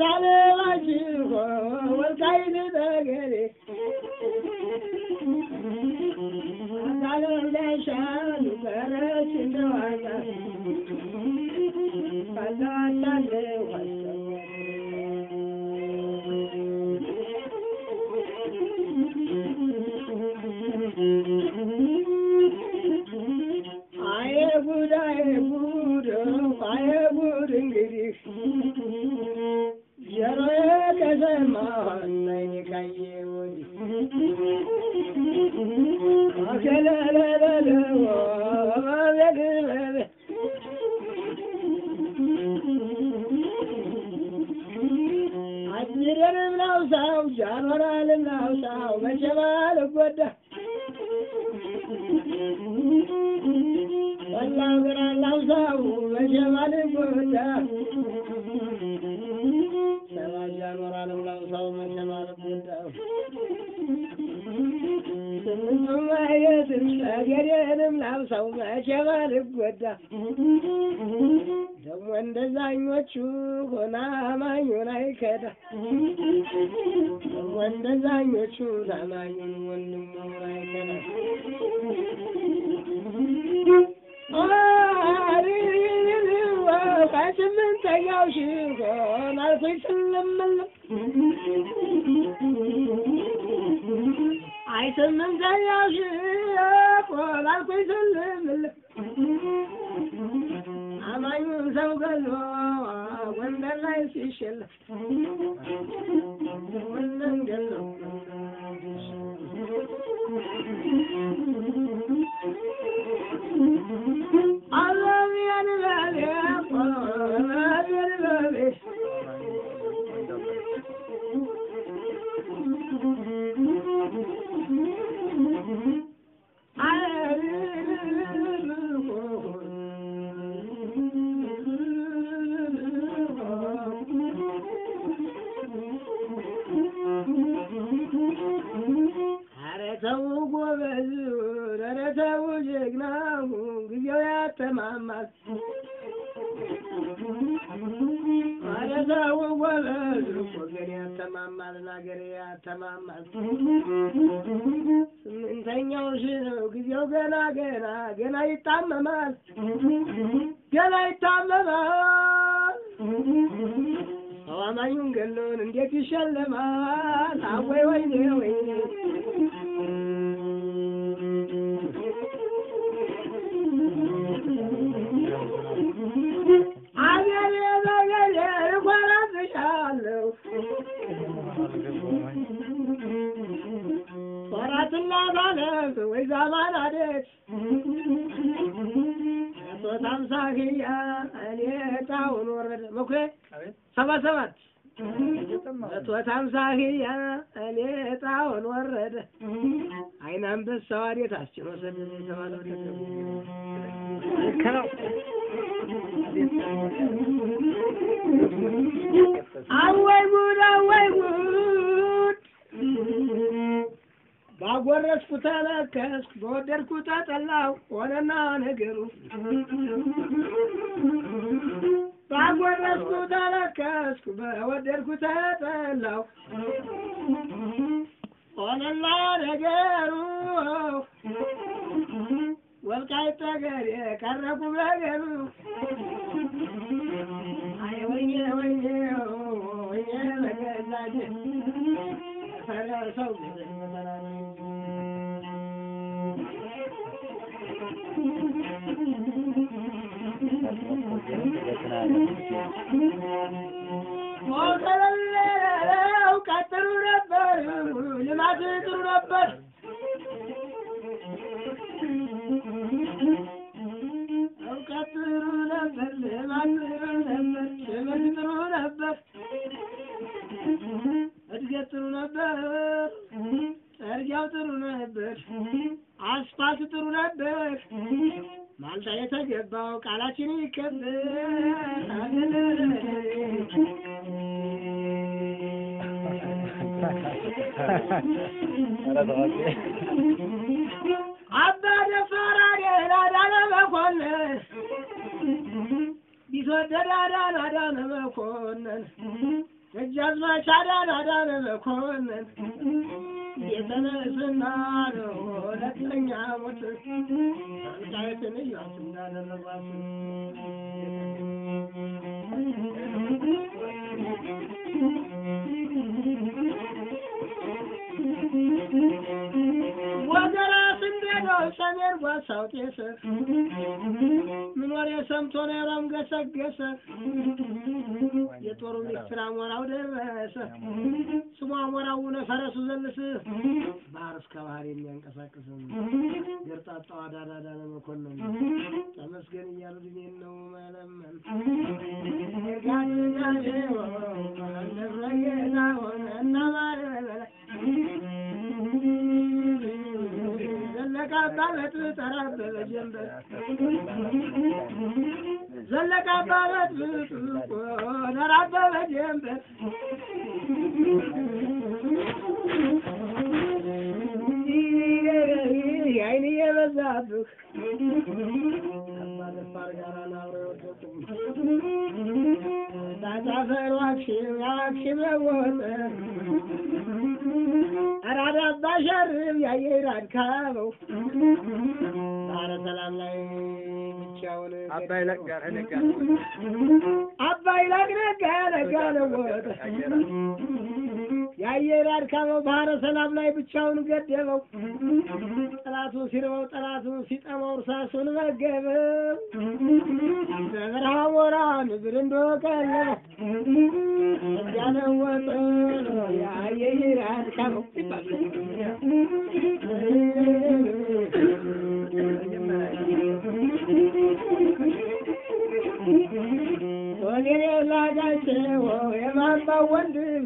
አለማችሁ ወልቃይት ጠገዴ አካል እንዳይሻሉ ቀረች እንደዋዛ ካላቻለ አየ ጉድ አየ ጉድ አየ ጉድ እንግዲህ ጆሮዬ ከሰማ ዓይኔ ካየ ወዲህ አከለለለለ ወበለለለ አጅሬንም ላውሳው ጃኖራንም ላውሳው መቼም አልጎዳ ወላው ግራ ላውሳው መቼም አልጎዳ ሰባ ጃኖራንም ላውሳው መቼም አልጎዳ ስምንቱም አየትም ጠገዴንም ላውሳው መቼም አልጎዳ ደግሞ እንደዛኞቹ ሆና አማኙን አይከዳ ደግሞ እንደዛኞቹ ታማኙን ወንድሙን አይከዳ ከስምንተኛው ሺህ ሆን አልኩኝ ስልምልም አይ ስምንተኛው ሺህ ሆን አልኩኝ ስልምልም አማኙን ሰው ገሎ ጎንደር ላይ ሲሸለም ወንደን ገሎ አለሚያን በሌ ቆለሚያን በሌ ኧረ ተው ጎበዝ፣ ኧረ ተው ጀግናው፣ ጊዜው ያተማማል። ኧረ ተው ጎበዝ፣ ወገን ያተማማል፣ አገር ያተማማል። ስምንተኛው ሺህ ነው ጊዜው ገና ገና ገና ይታመማል፣ ገና ይታመማል። ሰው አማኙን ገሎን እንዴት ይሸለማል? አወይ ወይኔ ወይኔ አገሬ በገሬ እኮራብሻለሁ ወራትና ባለት ወይ ዛማን አደት ሶስት ሀምሳ ክያ እኔ ጣውን ወረደ መኩሬ ሰባ ሰባት መቶት ሀምሳ ክያ እኔ ጣውን ወረደ አይን አንበሳው አዴት አስችሎ ሰደደ የተባለው ልክ ነው። አወይ ጉድ አወይ ጉድ ባጎረስኩ ተለከስኩ በወደድኩ ተጠላሁ ሆነና ነገሩ ባጎረስኩ ተለከስኩ በወደድኩ ተጠላሁ ሆነና ነገሩ ወልቃይት ጠገዴ ቀረኩ ነገሩ አይ ወይኔ ወይኔ ወይኔ በገዛቴ ፈረሰው እውቀት ጥሩ ነበር፣ ልማት ጥሩ ነበር። እውቀት ጥሩ ነበር፣ ልማት ጥሩ ነበር፣ ትምህርት ጥሩ ነበር፣ እድገት ጥሩ ነበር፣ ጠርጊያው ጥሩ ነበር፣ አስፋልት ጥሩ ነበር። ማልዳ የተገባው ቃላችን ይከበር። አባ ደፋር አደን አዳነ መኮንን ቢትወደድ አዳን አዳነ መኮንን ደጃዝማች አዳነ አዳነ መኮንን የተነስና ነው ሁለተኛ ሞት ጣይትን እያሱ እንዳደረጓት ወገራ ስንዴነው ሰሜን ጓሳው ጤሰ ምን ወሬ ሰምቶ ነው የሮም ገሰገሰ የጦሩ ሚኒስትር አሞራው ደረሰ ስሙ አሞራው ነ ፈረሱ ዘልስ ባህር እስከ ባህር የሚያንቀሳቅስ ገርጣጣው አዳዳዳነ መኮንን ተመስገን እያሉ ድሜን ነው መለመን ጋጋ ሆነ እና ማለበለ ዘለቃ አባበት ጠራበበ ጀንበር ዘለቃ አባበት ጠራበበ ጀንበር አይን የበዛብህ አባደፋር ጋር ናብረ ወደቁም ታዛፈር ዋክሽም ያዋክሽም ለወጠ አራዳ አባሸርም ያየራድ ካበው ባረ ሰላም ላይ ብቻውን አባይ ለጋ ነጋ አባይ ላቅ ነጋ ነጋ ለወጠ የአየራድ ካበው ባህረ ሰላም ላይ ብቻውን ገደበው ጠላቱ ሲርበው ጠላቱ ሲጠማው እርሳሱን መገበው በበረሃ ወራ ንብር እንደወቀለበው ያለወጠ የአየራድ ካበው ወገኔ ላጋቸው የማማው ወንድም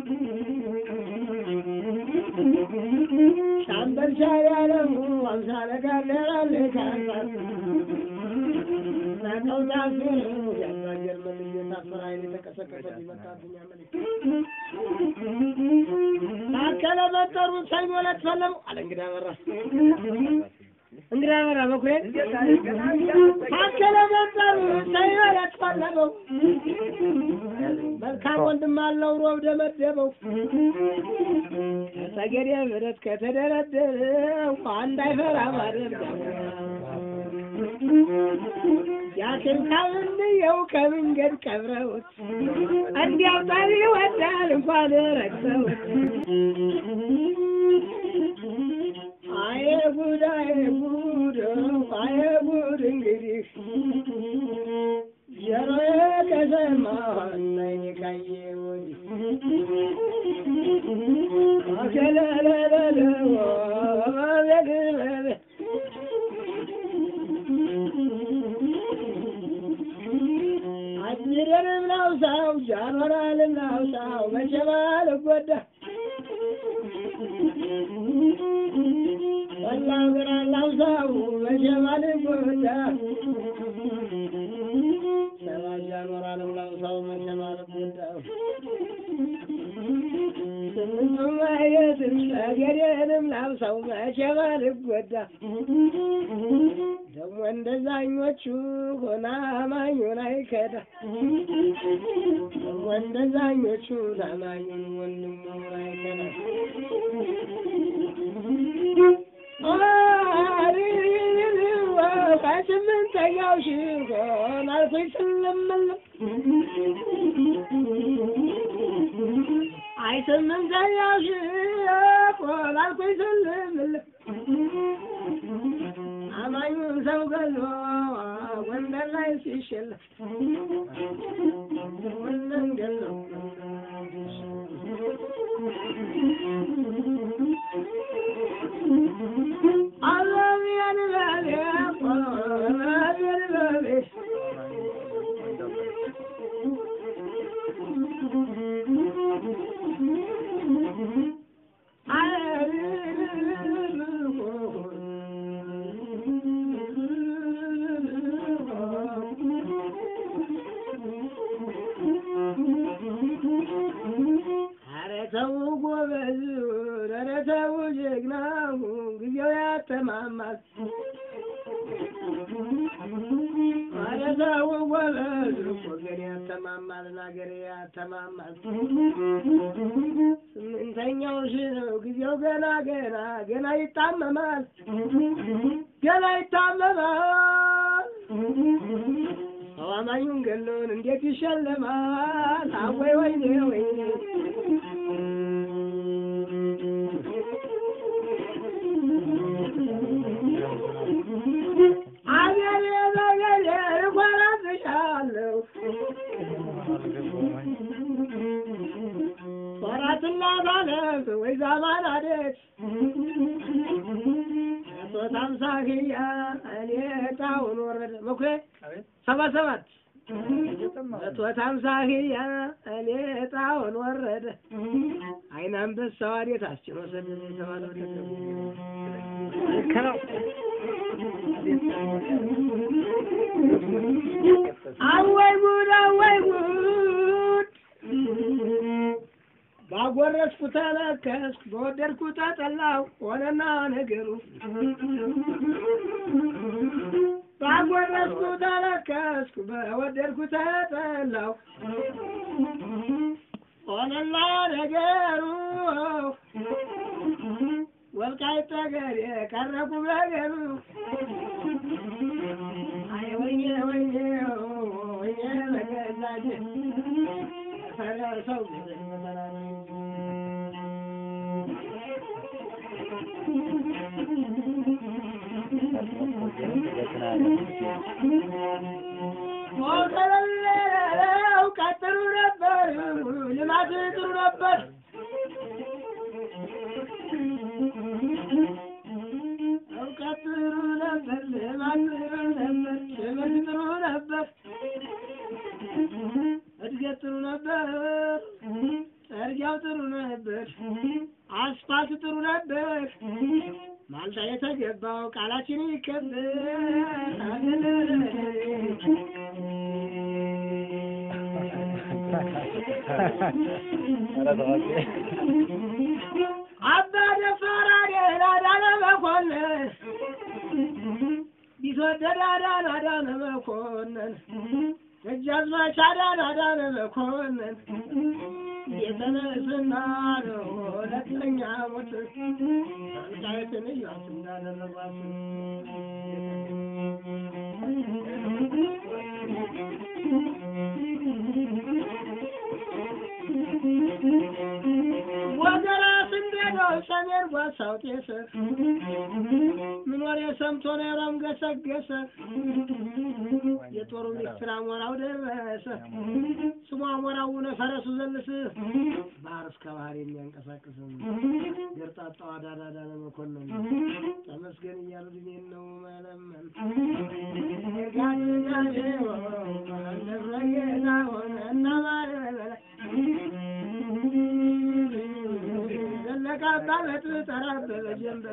ሻምበል ሻሪ አለሙ አምሳለ ጋለራለ ካሳት ናቀው ታስር ያዛገር መልዬ ታስር ኃይል የተቀሰቀሰ ሊመጣብኝ አመልክ ታከለ መጠሩን ሰኞ ዕለት ፈለሙ አለ እንግዳ በራ እንግዳ በራ በኩሬ ታከለ መጠሩን ሰኞ ዕለት ፈለመው መልካም ወንድም አለው ሮብ ደመደበው ከተገደ ምረት ከተደረደረው አንድ አይፈራ ማደር ያክንካል እንየው ከመንገድ ቀብረውት እንዲያው ጠሪ ይወዳል እንኳን ረግሰውት አየ ጉድ አየ ጉድ አየ ጉድ እንግዲህ ጆሮዬ ከሰማ ዓይኔ ካየ ወዲህ አከለለለለ አቤት አጅረንም ላውሳው ጃኖራልን ላውሳው መቼም አልጎዳ ወላው ግራ ላውሳው መቼም አልጎዳ ሰባ ጃኖራንም ላውሳው መቼም አልጎዳ ስምንቱም ማየትም ጠገዴንም ላውሳው መቼም አልጎዳ ደግሞ እንደዛኞቹ ሆና አማኙን አይከዳ ደግሞ እንደዛኞቹ ታማኙን ወንድሙን አይከዳ ከስምንተኛው ሺህ ሆን አልፎኝ ስለምለም አይ ስምንተኛው ሺህ ሆን አልፎኝ ስለምለም አማኙን ሰው ገሎ ጎንደር ላይ ሲሸለፍ ወለን ገሎ አለሚያን በሌ ቆለሚያን በሌ ኧረ ተው ጎበዝ፣ ኧረ ተው ጀግናው ጊዜው ያተማማል። ኧረ ተው ጎበዝ ወገን ያተማማል ናገር ያተማማል ስምንተኛው ሺ ነው ጊዜው ገና ገና ገና ይታመማል ገና ይታመማል ሰው አማኙን ገሎን እንዴት ይሸለማል አወይ ወይኔ ወይኔ አገሬ በገሬ እኮራብሻለሁ ወራትና ባለት ወይ ዛማን አደት ሶስት አምሳ ክያ እኔ ጣውን ወረደ መኩሬ ሰባ ሰባት መቶት አምሳ ክያ እኔ ጣውን ወረደ አይን አንበሳው አዴት አስችሎ ሰደደ የተባለው አወይ ጉድ አወይ ጉድ ባጎረስኩ ተለከስኩ በወደድኩ ተጠላሁ ሆነና ነገሩ ባጎረስኩ ተለከስኩ በወደድኩ ተጠላሁ ሆነና ነገሩ ወልቃይት ጠገዴ ቀረኩ በገሩ አይ ወይኔ ወይኔ ወይኔ በገዛጅ ፈረሰው ሞተለለው ቀጥሩ ነበር ልማት ጥሩ ነበር እውቀት ጥሩ ነበር ልማት ጥሩ ነበር ትምህርት ጥሩ ነበር እድገት ጥሩ ነበር ጸርጊያው ጥሩ ነበር አስፋልት ጥሩ ነበር ማልዳ የተገባው ቃላችን ይከበር አባ ደፋር አደን አዳነ መኮንን ቢትወደድ አዳን አዳነ መኮንን ደጃዝማች አዳን አዳነ መኮንን የተነስና ነው ሁለተኛ ሞት ወልቃይትን እያሱ እንዳደረጓት ወገራ ስንዴነው ሰሜን ጓሳው ጤሰ ምን ወሬ ሰምቶ ነው ረም ገሰገሰ የጦሩ ሚስጥር አሞራው ደረሰ ስሙ አሞራው ነው ፈረሱ ዘልስ ባህር እስከ ባህር የሚያንቀሳቅስ ገርጣጣው አዳዳዳ ለመኮንን ተመስገን እያሉ ድሜን ነው መለመን ጋጋዴ እንደረጌታ ሆነ እና ባለበላይ ዘለቃ አባበት ጠራበበ ጀንበር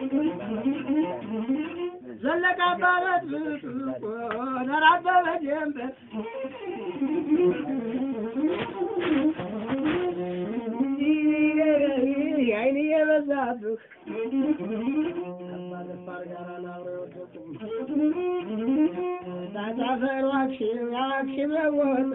ዘለቃ አባበት ጠራበበ ጀንበር አይን የበዛብህ ከማለፋር ጋር ናብረ ወደቁም ታታፈሩ አክሽም አክሽም ወጠ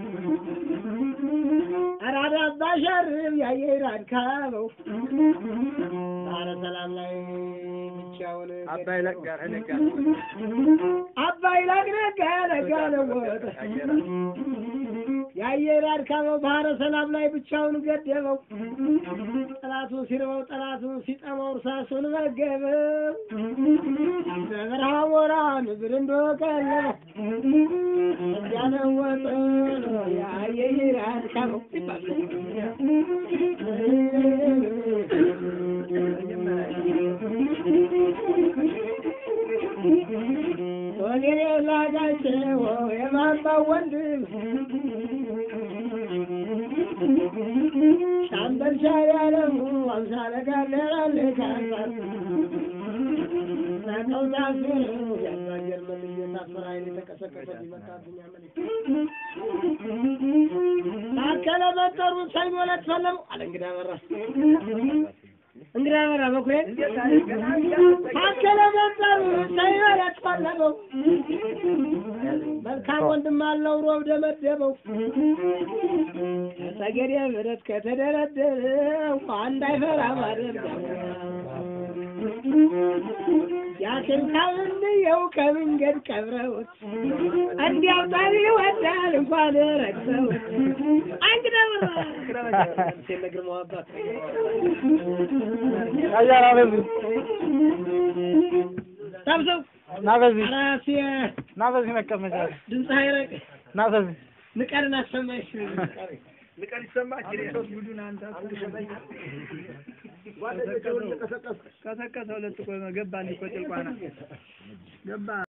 አራዳ ባሸርብ ያየራድ ካበው ባረ ሰላም ላይ ብቻውን አባይ ለጋር ነጋ አባይ ላቅ ነጋ ነጋ ለወጠ የአየር አድካመው ባህረ ሰላም ላይ ብቻውን ገደበው። ጠላቱ ሲርበው ጠላቱ ሲጠማው እርሳሱን መገበው። በበረሃ ሞራ ንብር እንደቀለበው እያለወጠ የአየር አድካመው ወገኔ ላጋቸው የማባው ወንድም ሻምበል ሻይ አለሙ አምሳለ ጋለራለ ካንሳር ናቀው ታስር ያዛ ጀርመን እየታፈረ አይን የተቀሰቀሰ ቢመጣብኝ አመልክ ታከለ መጠሩን ሰኞ ዕለት ፈለሙ አለ እንግዳ በራ እንግዳ በራ መኩሬ ታከለ መንጠሩ ሳይበል ያጥፋለበው መልካም ወንድም አለው ሮብ ደመደበው ተገዴ ብረት ከተደረደረው አንድ አይፈራ ማደርገው ያችን ካልንየው ከመንገድ ቀብረውት እንዲያው ጠሪ ይወዳል እንኳን ረግሰውት አንግዳ በራ ግርማው አባት አያራ በዚህ ሰብሰብ ና በዚህ ራሴ ና በዚህ መቀመጫ ድምፅ አይረቅ ና በዚህ ንቀርን አሰማሽ ንቀን ይሰማች ጉዱን አንተ ቀሰቀሰ ሁለት እኮ ገባ እንዲህ እኮ ጭልቋና ገባ